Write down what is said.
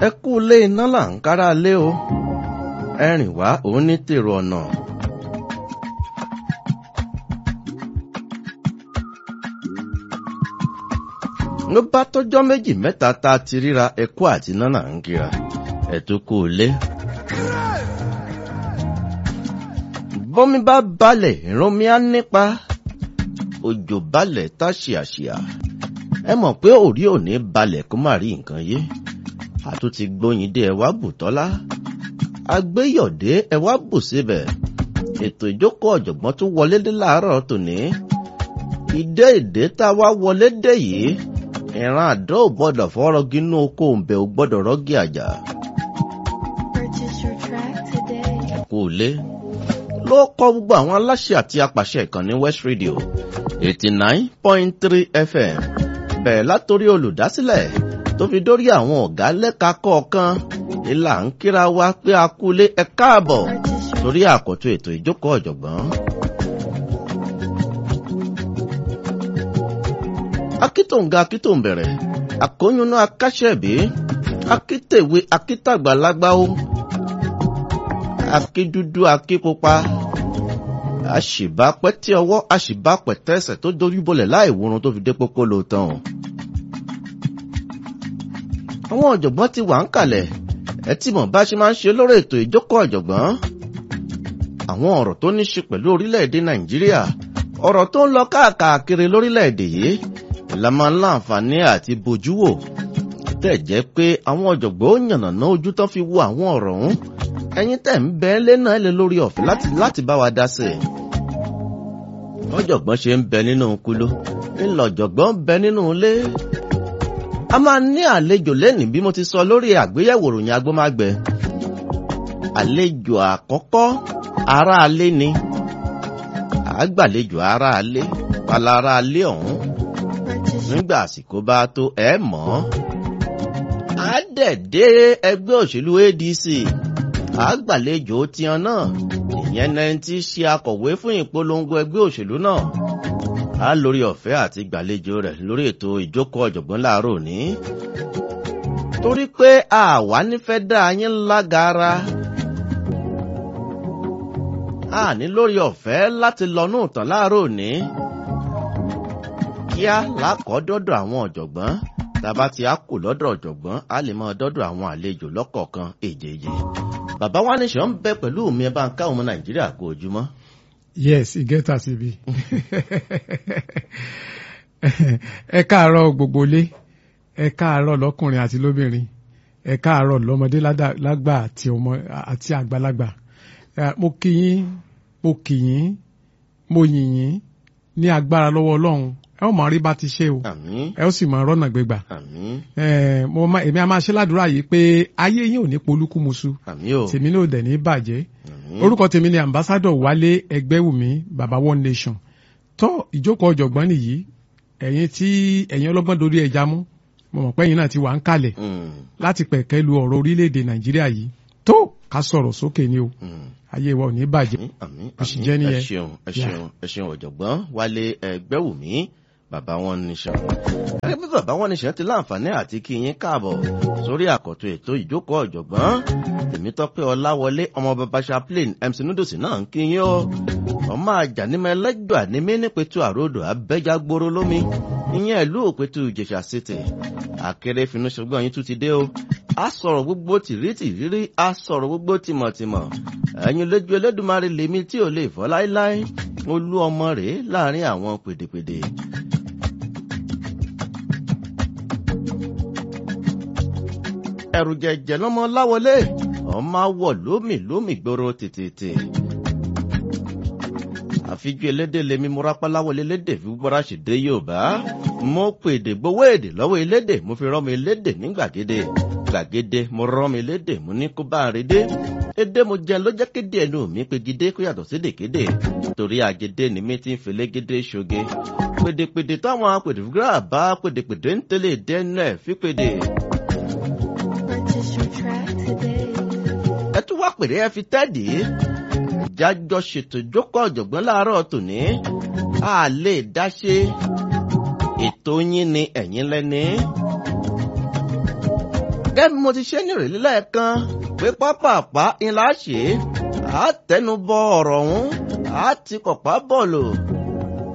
ẹ kú ilé iná là ń kára lé o ẹrìn wá òun ní tèrò ọ̀nà. ló bá tọ́jọ́ méjì mẹ́ta tá a ti ríra ẹkú àti iná là ń kíra ẹ tó kú ilé. bọ́mi bá balẹ̀ ìrọ̀mí á nípa òjò balẹ̀ tá ṣìàṣìà ẹ mọ̀ pé òrí ò ní balẹ̀ kó má rí nǹkan yé àtúntì gbóyin dé ẹwà bùtọ́lá agbéyọ̀dé ẹwà bù síbẹ̀ ètò ìjókòó ọ̀jọ̀gbọ́n tún wọlé dé láàárọ̀ tòní ìdé ìdé tá a wá wọlé dé yìí ìran àdó ò gbọ́dọ̀ fọ́rọ́gì inú oko òǹbẹ̀ ò gbọ́dọ̀ rọ́gì àjà Purchase your track today. kò lé ló kọ́ gbogbo àwọn aláṣẹ àti apàṣẹ ìkànnì west radio eighty nine point three fm bẹ̀rẹ̀ látòrí olùdásílẹ̀ tó fi dórí àwọn ọ̀gá lẹ́ka kọ̀ọ̀kan ìlà ń kíra wa pé a kú lé ẹ káàbọ̀ Purchase your torí àkọ́tún ètò ìjókòó ọ̀jọ̀gbọ́n. akítòǹga akítòǹbẹ̀rẹ̀ àkóyúnú akáṣẹ́bí akítèwé akítàgbàlagbà ó akídúdú akípupa àṣìbápẹ́ tí ọwọ́ àṣìbápẹ́ tẹ́sẹ̀ tó dorí bolẹ̀ láì wúrun tó fi dé pópó ló tán o. àwọn ọ̀jọ̀gbọ́n ti wà ń kalẹ̀ ẹ tí mọ̀ bá ṣe máa ń ṣe lórí ètò ìjókòó ọ̀jọ̀gbọ́n àwọn ọ̀rọ̀ tó ní ṣe pẹ̀lú orílẹ̀-èdè nàìjíríà ọ̀rọ̀ tó ń lọ káàkiri lórílẹ̀-èdè yìí la máa ń láǹfààní àti bójú wò tẹ̀ jẹ́ pé àwọn ọ̀jọ̀gbọ́n ó yànnàná ojú tán fi wo àwọn ọ̀rọ̀ ọ̀hún ẹ̀yin tẹ̀ ń bẹ lé náà lé lórí ọ̀fẹ́ láti láti bá wa dá sí i. ọ̀jọ̀gbọ́n ṣe ń bẹ nínú kúló ńlọ ọ̀jọ̀gbọ́n ń bẹ nínú ilé. a máa ní àlejò lẹ́nìí bí mo ti sọ lórí àgbéyẹ̀wò ròyìn agbómágbẹ. àlejò àkọ́kọ́ aráalé ni àgbàlejò aráalé pala aráalé ọ̀hún purchase your nígbà àsìkò bá tó ẹ mọ̀ ọ́. á dẹ̀ dé ẹgbẹ́ òṣèlú adc àgbàlejò tiwọn náà ìyẹn náà ti ṣe akọ̀wé fún ìpolongo ẹgbẹ́ òṣèlú náà á lórí ọ̀fẹ́ àti gbàlejò rẹ̀ lórí ètò ìjókòó ọ̀jọ̀gbọ́n láàárọ̀ òní. torí pé àwa nífẹ̀ẹ́ dá yín lágara a ní lórí ọ̀fẹ́ láti lọ ní ìtàn láàárọ̀ òní kíá lákọ̀ọ́dọ́dọ̀ àwọn ọ̀jọ̀gbọ́n tàbá tí a kù lọ́dọ̀ ọ̀jọ̀gbọ́n a lè máa dọ́dọ̀ àwọn àlejò lọ́kọ̀ọ̀kan èjèèjì. bàbá wa ní sàn ń bẹ pẹ̀lú mi ẹ bá ń ká ọmọ nàìjíríà kó ojúmọ́. yes e get as e be ẹ káàárọ̀ gbogbo ilé ẹ káàárọ̀ lọ́kùnrin àti lóbìnrin ẹ káàárọ̀ lọ́mọdé ládà- lágbà àti ọmọ àti àgbàlagbà Eh, mo kí yín mo kí yín mo yìn yín ní agbára lọ́wọ́ Ọlọ́run ẹ ó mọ rí bá ti ṣe o àmín ẹ ó sì mọ rọ́nà gbégbà àmín Eh, mo máa- èmi a máa ṣe ládùúrà yìí pé ayé yín ò ní polúkúmuṣu àmín o tèmi náà ò dẹ̀ ní bàjẹ́ àmín orúkọ tèmi ni ambassador wálé ẹgbẹ́wùmí baba one nation tó ìjókòó ọ̀jọ̀gbọ́n nìyí ẹ̀yin tí ẹ̀yin ọlọ́gbọ́n dorí ẹja mú mo mọ̀ pé ẹ̀yin náà ti wà ń kalẹ̀ Mm, láti pẹ̀kẹ́ lu ọ̀rọ̀ orílẹ̀-èdè nàìjíríà yìí tó ká sọ̀rọ̀ sókè ni o mm. ayé wa ò ní bàjẹ́ àmín àmín Bó ṣe àmín. jẹ́ ẹ nìyẹn. ṣeun ẹ Yeah. ṣeun ẹ ṣeun ọ̀jọ̀gbọ́n wálé ẹgbẹ́wùmí bàbá wọn níṣàn. gẹ́gẹ́ bí bàbá wọn níṣàn ti láǹfààní àti kí yín káàbọ̀ sórí àkọ́tún ètò ìjókòó ọ̀jọ̀gbọ́n tèmítọ́pẹ́ ọláwọlé ọmọ bàbá chaplain mc nudosi náà ń kí yín o ọmọ àjànímọ̀ ẹlẹ́jọ́ ànímí nípẹ̀tù àròdò abẹ́jágbóró lómi ìyẹn ìlú òpẹ̀tù ìjẹ̀ṣà city àkèrè finú ṣùgbọ́n yín tún ti dé o a sọ̀rọ̀ gbogbo tìrítìrírí a sọ̀rọ̀ gbogbo tìmọ̀tìmọ̀ ẹ̀yin lójú Elédùmarè lèmi tí ò lè fọ́ láéláé mo lú ọmọ rèé láàrin àwọn pèdèpèdè. ẹ̀rù jẹ̀jẹ̀ lọ́mọ láwọlé ọmọ awọ lómì lómì gbòòrò tètè. àfijú elédè lèmi mo rápá láwọlé lédè fi gbọ́ra ṣèdè Yorùbá mo pèdè gbowó èdè lọ́wọ́ elédè mo fi rọ́mọ elédè ní gbàgede gbàgede mo rọ́mọ elédè mo ní kó bá a rédé èdè mo jẹ ló jẹ́ kéde ẹnu mi pegidé kó yàtọ̀ sí dèkéde torí àgede ni mi ti ń felégédé ṣoge pèdèpèdè táwọn apèdèfúgírà bá pèdèpèdè ń tẹ́lẹ̀ dẹ́nu ẹ̀ fi pèdè. Purchase your track today. ẹ tún wá pèrè ẹ fi tẹ́ẹ̀dì jájọ ṣètò ìjókòó ọ̀jọ̀gbọ́n láàárọ̀ tòní a lè dá ṣe ètò yín ni ẹ̀yin lẹ́ni. gẹ́gẹ́ bí mo ti ṣe ní ìrèlí lẹ́ẹ̀kan pé pápápá ńlá ṣe é á tẹnubọ ọ̀rọ̀ ọ̀hún á ti kọ̀pá bọ́ọ̀lù